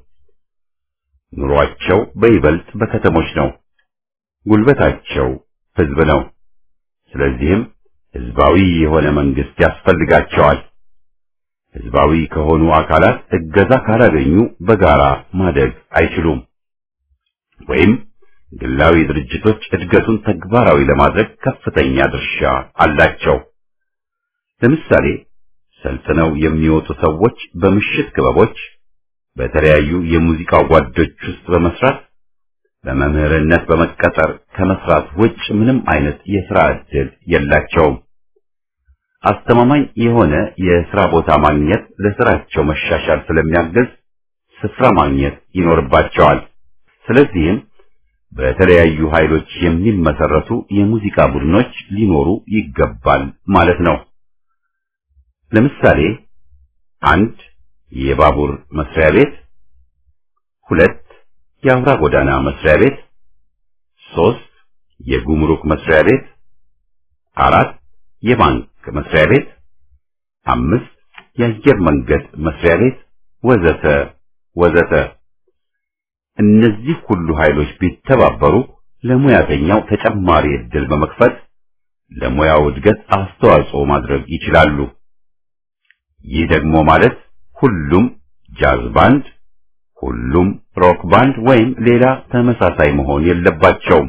ኑሯቸው በይበልጥ በከተሞች ነው። ጉልበታቸው ሕዝብ ነው። ስለዚህም ሕዝባዊ የሆነ መንግስት ያስፈልጋቸዋል። ሕዝባዊ ከሆኑ አካላት እገዛ ካላገኙ በጋራ ማደግ አይችሉም። ወይም ግላዊ ድርጅቶች እድገቱን ተግባራዊ ለማድረግ ከፍተኛ ድርሻ አላቸው። ለምሳሌ ሰልጥነው የሚወጡ ሰዎች በምሽት ክበቦች፣ በተለያዩ የሙዚቃ ጓዶች ውስጥ በመስራት በመምህርነት በመቀጠር ከመስራት ውጭ ምንም አይነት የሥራ ዕድል የላቸውም። አስተማማኝ የሆነ የሥራ ቦታ ማግኘት ለሥራቸው መሻሻል ስለሚያግዝ ስፍራ ማግኘት ይኖርባቸዋል። ስለዚህም በተለያዩ ኃይሎች የሚመሰረቱ የሙዚቃ ቡድኖች ሊኖሩ ይገባል ማለት ነው። ለምሳሌ አንድ የባቡር መስሪያ ቤት፣ ሁለት የአውራ ጎዳና መስሪያ ቤት፣ ሶስት የጉምሩክ መስሪያ ቤት፣ አራት የባንክ መስሪያ ቤት፣ አምስት የአየር መንገድ መስሪያ ቤት ወዘተ ወዘተ። እነዚህ ሁሉ ኃይሎች ቢተባበሩ ለሙያተኛው ተጨማሪ ዕድል በመክፈት ለሙያው እድገት አስተዋጽኦ ማድረግ ይችላሉ። ይህ ደግሞ ማለት ሁሉም ጃዝ ባንድ፣ ሁሉም ሮክ ባንድ ወይም ሌላ ተመሳሳይ መሆን የለባቸውም።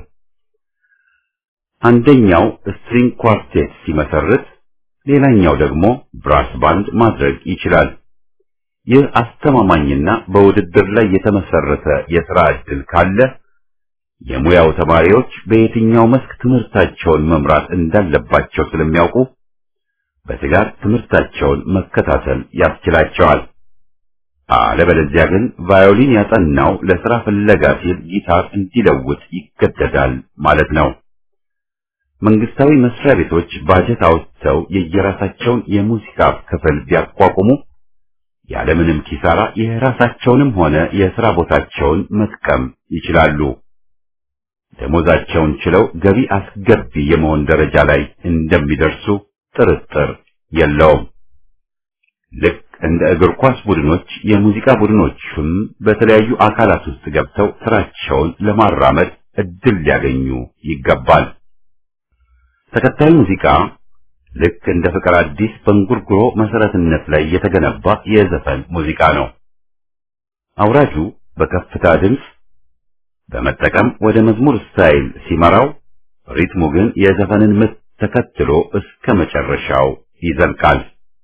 አንደኛው ስትሪንግ ኳርቴት ሲመሰርት፣ ሌላኛው ደግሞ ብራስ ባንድ ማድረግ ይችላል። ይህ አስተማማኝና በውድድር ላይ የተመሰረተ የሥራ ዕድል ካለ የሙያው ተማሪዎች በየትኛው መስክ ትምህርታቸውን መምራት እንዳለባቸው ስለሚያውቁ በትጋት ትምህርታቸውን መከታተል ያስችላቸዋል። አለበለዚያ ግን ቫዮሊን ያጠናው ለሥራ ፍለጋ ሲል ጊታር እንዲለውጥ ይገደዳል ማለት ነው። መንግስታዊ መስሪያ ቤቶች ባጀት አውጥተው የየራሳቸውን የሙዚቃ ክፍል ቢያቋቁሙ ያለምንም ኪሳራ የራሳቸውንም ሆነ የሥራ ቦታቸውን መጥቀም ይችላሉ። ደሞዛቸውን ችለው ገቢ አስገቢ የመሆን ደረጃ ላይ እንደሚደርሱ ጥርጥር የለውም። ልክ እንደ እግር ኳስ ቡድኖች የሙዚቃ ቡድኖችም በተለያዩ አካላት ውስጥ ገብተው ስራቸውን ለማራመድ እድል ሊያገኙ ይገባል። ተከታዩ ሙዚቃ ልክ እንደ ፍቅር አዲስ በእንጉርጉሮ መሰረትነት ላይ የተገነባ የዘፈን ሙዚቃ ነው። አውራጁ በከፍታ ድምፅ በመጠቀም ወደ መዝሙር ስታይል ሲመራው፣ ሪትሙ ግን የዘፈንን ምት ተከትሎ እስከ መጨረሻው ይዘልቃል።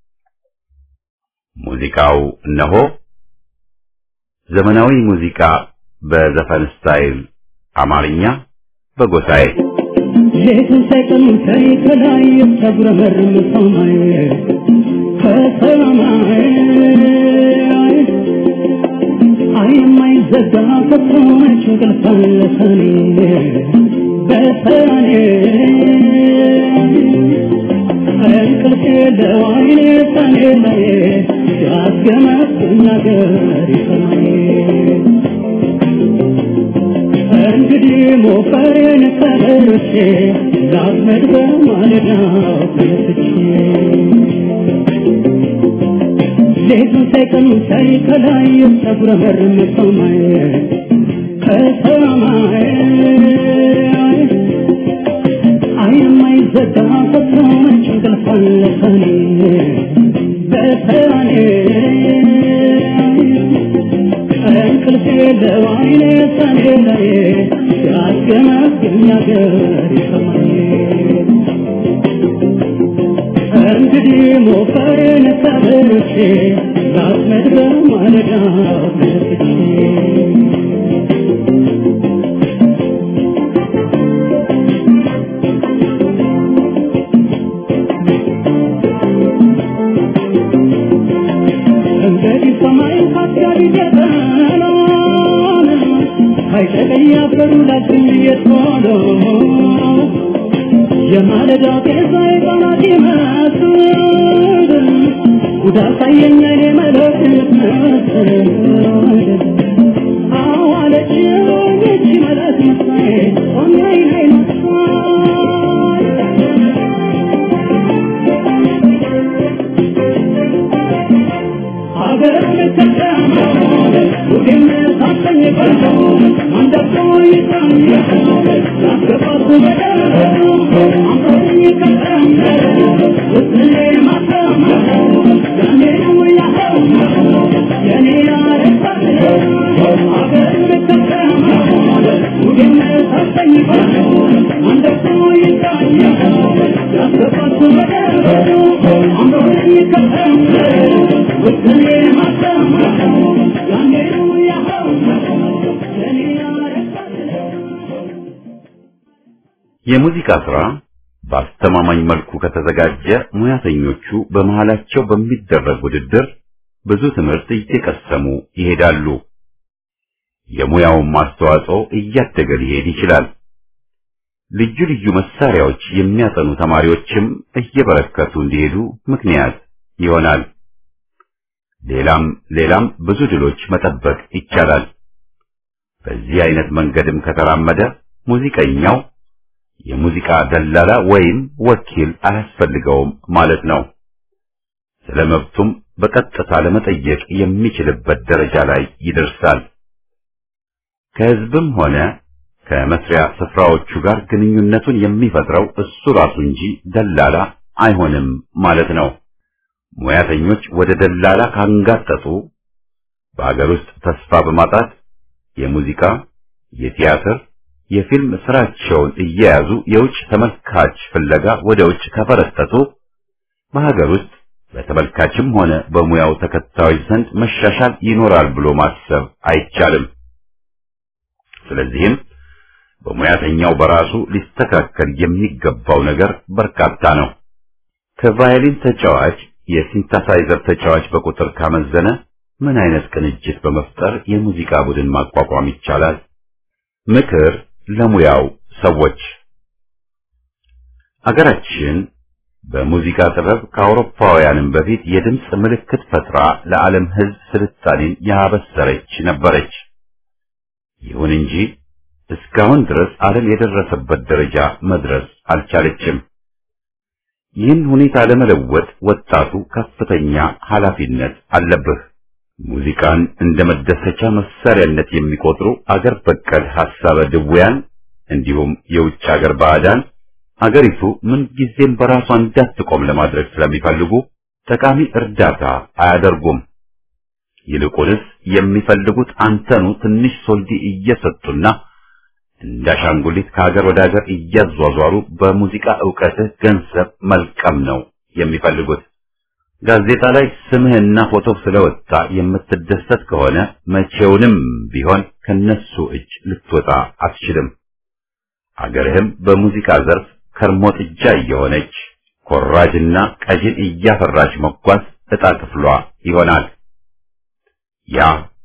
ሙዚቃው እነሆ ዘመናዊ ሙዚቃ በዘፈን ስታይል አማርኛ በጎሳዬ ሌቱን ሳይቀኑን ከላይ የተጉረመረመ ሰማይ ከሰማይ የማይዘጋ ከቶመች እንቅልፍ አለ ሰኔ በሰኔ እንቅልፍ የለው አይኔ ሰኔ ላይ ያስገመግም ነገር ሰማይ እንግዲህ ሞፈሬን ከበርቼ ላስመድ በማለዳው ተነስቼ ሌቱን ሳይቀኑ ሳይ ከላይ ተጉረመርም ሰማይ ከሰማይ አይንማይዘጋ ፈጽሞች እንቅልፍ አለ ሰኔ በሰኔ እንቅልፍ የለው አይኔ ሰኔ ላይ ሲያስገመግም ነገር ሰማይ እንግዲህ ሞፈሬን ከበርቼ ላስመድ በማለዳው ተነስቼ እንግዲህ ሰማይ ካስጋሪ ገበናን አይጨቀኝ ያበሩ ላችን የቶሎ የማለዳ ጤዛ የቃናት ይመስል ጉዳ ሳየኛ እኔ መለክ ምትመስል አዋለች ይቺ መለክ መሳይ ኦኛይ ናይ ሀገር ልትሰማ ሁሌም ታሰኝ ቀርቶ አንደቆ ይጣም ያስገባቱ በደረሱ አንተኝ ቀጠም ውስሌ ማተም ያኔ ነው ያኸው የኔ ያረሳል ሀገር ልትሰማ ሁሌም ታሰኝ ቀርቶ አንደቆ ይጣም ያስገባቱ በደረሱ አንተኝ ቀጠም ውስሌ ማተም ያኔ ነው ያኸው የኔ ያረሳል የሙዚቃ ስራ በአስተማማኝ መልኩ ከተዘጋጀ ሙያተኞቹ በመሃላቸው በሚደረግ ውድድር ብዙ ትምህርት እየቀሰሙ ይሄዳሉ። የሙያውን ማስተዋጽኦ እያደገ ሊሄድ ይችላል። ልዩ ልዩ መሳሪያዎች የሚያጠኑ ተማሪዎችም እየበረከቱ እንዲሄዱ ምክንያት ይሆናል። ሌላም ሌላም ብዙ ድሎች መጠበቅ ይቻላል። በዚህ አይነት መንገድም ከተራመደ ሙዚቀኛው የሙዚቃ ደላላ ወይም ወኪል አያስፈልገውም ማለት ነው። ስለ መብቱም በቀጥታ ለመጠየቅ የሚችልበት ደረጃ ላይ ይደርሳል። ከህዝብም ሆነ ከመስሪያ ስፍራዎቹ ጋር ግንኙነቱን የሚፈጥረው እሱ ራሱ እንጂ ደላላ አይሆንም ማለት ነው። ሙያተኞች ወደ ደላላ ካንጋጠጡ በአገር ውስጥ ተስፋ በማጣት የሙዚቃ፣ የቲያትር፣ የፊልም ስራቸውን እየያዙ የውጭ ተመልካች ፍለጋ ወደ ውጭ ከፈረጠጡ በሀገር ውስጥ በተመልካችም ሆነ በሙያው ተከታዮች ዘንድ መሻሻል ይኖራል ብሎ ማሰብ አይቻልም። ስለዚህም በሙያተኛው በራሱ ሊስተካከል የሚገባው ነገር በርካታ ነው። ከቫዮሊን ተጫዋች የሲንተሳይዘር ተጫዋች በቁጥር ካመዘነ ምን አይነት ቅንጅት በመፍጠር የሙዚቃ ቡድን ማቋቋም ይቻላል? ምክር ለሙያው ሰዎች አገራችን በሙዚቃ ጥበብ ከአውሮፓውያንም በፊት የድምፅ ምልክት ፈጥራ ለዓለም ሕዝብ ስልጣኔን ያበሰረች ነበረች። ይሁን እንጂ እስካሁን ድረስ ዓለም የደረሰበት ደረጃ መድረስ አልቻለችም። ይህን ሁኔታ ለመለወጥ ወጣቱ ከፍተኛ ኃላፊነት አለብህ። ሙዚቃን እንደ መደሰቻ መሳሪያነት የሚቆጥሩ አገር በቀል ሐሳበ ድውያን እንዲሁም የውጭ አገር ባዕዳን አገሪቱ ምንጊዜም በራሷ እንዳትቆም ለማድረግ ስለሚፈልጉ ጠቃሚ እርዳታ አያደርጉም። ይልቁንስ የሚፈልጉት አንተኑ ትንሽ ሶልዲ እየሰጡና እንዳሻንጉሊት ከሀገር ወደ ሀገር እያዟዟሩ በሙዚቃ ዕውቀትህ ገንዘብ መልቀም ነው የሚፈልጉት። ጋዜጣ ላይ ስምህና ፎቶ ስለወጣ የምትደሰት ከሆነ መቼውንም ቢሆን ከነሱ እጅ ልትወጣ አትችልም። አገርህም በሙዚቃ ዘርፍ ከርሞ ጥጃ እየሆነች ኮራጅና ቀጅን እያፈራች መጓዝ ዕጣ ክፍሏ ይሆናል። ያ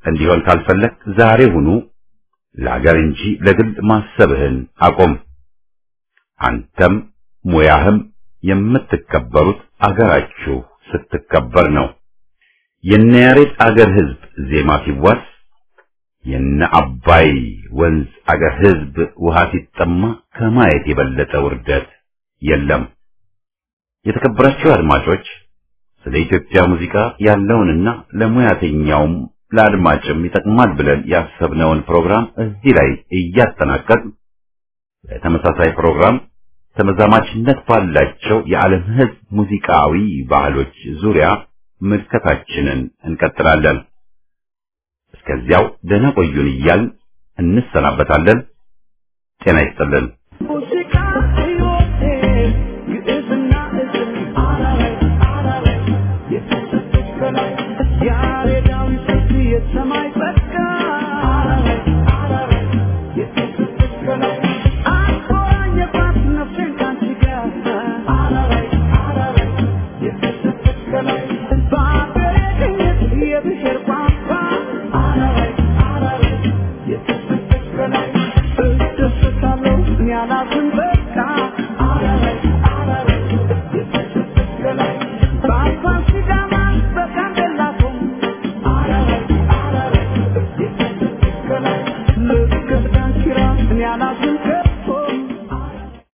እንዲሆን ካልፈለግ ዛሬ ሁኑ ለሀገር እንጂ ለግል ማሰብህን አቆም። አንተም ሙያህም የምትከበሩት አገራችሁ ስትከበር ነው። የነ ያሬድ አገር ህዝብ ዜማ ሲዋስ የነ አባይ ወንዝ አገር ህዝብ ውሃ ሲጠማ ከማየት የበለጠ ውርደት የለም። የተከበራችሁ አድማጮች ስለ ኢትዮጵያ ሙዚቃ ያለውንና ለሙያተኛውም ለአድማጭም ይጠቅማል ብለን ያሰብነውን ፕሮግራም እዚህ ላይ እያጠናቀቅ በተመሳሳይ ፕሮግራም ተመዛማችነት ባላቸው የዓለም ህዝብ ሙዚቃዊ ባህሎች ዙሪያ ምልከታችንን እንቀጥላለን። እስከዚያው ደህና ቆዩን እያልን እንሰናበታለን። ጤና ይስጥልን። ሙዚቃ ሕይወቴ ግዕዝና እዝል አላላይ አላላይ የተሰጠች ከላይ ያሬዳዊ ስልት የሰማይ ጸጋ አላላይ አላላይ የተሰጠች ከላይ አቆራኘባት ነፍሴን ካንቺ ጋር አላላይ አላላይ የተሰጠች ከላይ በአገሬ ቅኝት የብሔር ቋንቋ አላላይ አላላይ የተሰጠች ከላይ እደሰታለሁ እኔ አላዝን በቃ